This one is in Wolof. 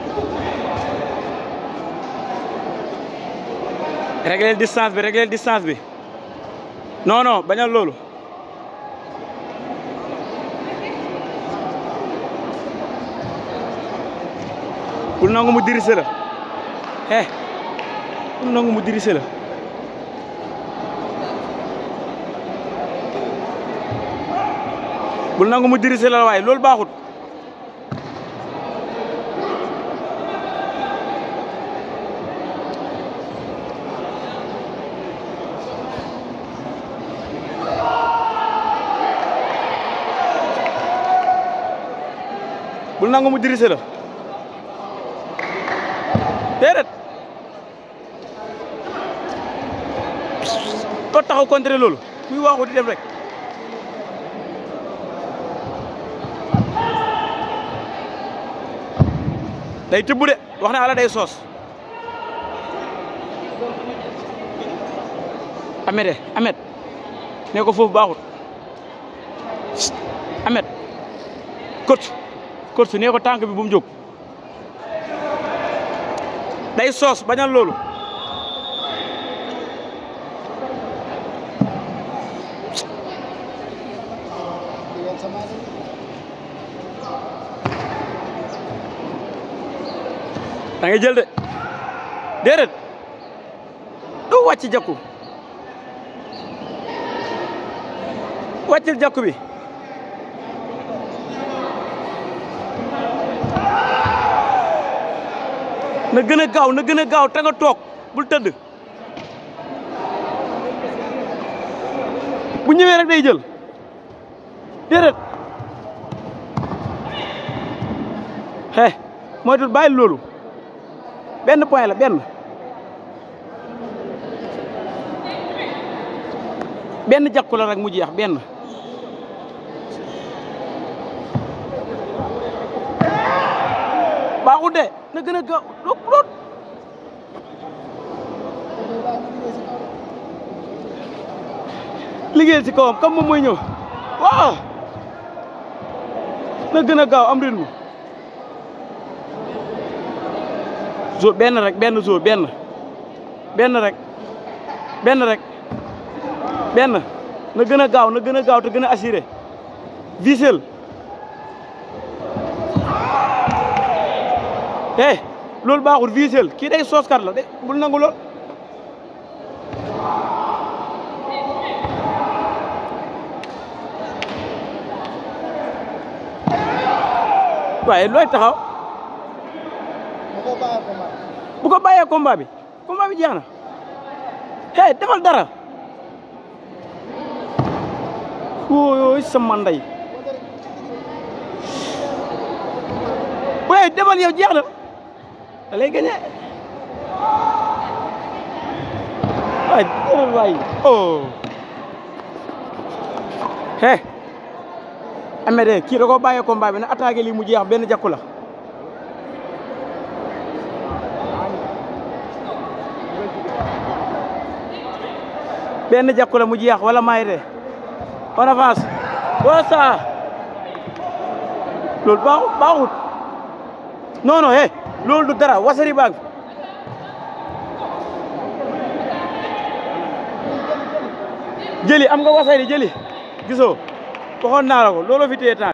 régler distance bi régler distance bi non non bañal loolu bul nangu mu dirise la eh bul nangu mu dirise la bul nangu mu dirise la waaye loolu baaxut bul nangu mu dirise la déedéet doo taxaw contre loolu kuy waaxu di dem rek day tibb de wax na ala day soos amet de amet ne ko foofu baaxut amet kot kot ne ko tànk bi bu mu jóg day soos bañal loolu da ngay jël de déedéet doo wàcc jakku wàccil jakku bi na gën a gaaw na gën a gaaw te nga toog bul tëdd bu ñëwee rek day jël déedéet he moytul bàyyi loolu benn point la benn benn jakku la rek mu jeex benn baaxul de na gën a gaaw lool lool liggéeyal ci kawam comme moom mooy ñëw waaw na gën a gaaw am rythme zo benn rek benn zo benn benn rek benn rek benn na gën a gaaw na gën a gaaw te gën a assuré visel eh loolu baaxul visel kii day sooskat la de bul nangu lool waaye looy taxaw bu ko bàyyee combat bi combat bi jeex na hey defal dara wóoy sama ndey waaye defal yow jeex na da lay gañe waay defal waay oh he ame de kii da ko bàyyee combat bi na attaqué lii mu jeex benn jakku la benn jakku la mu jeex wala may de on avance wala saa loolu baaxut baaxut non non eh loolu du dara wasari baag jëli am nga wasari jëli gisoo waxoon naa la ko looloo fi téye temps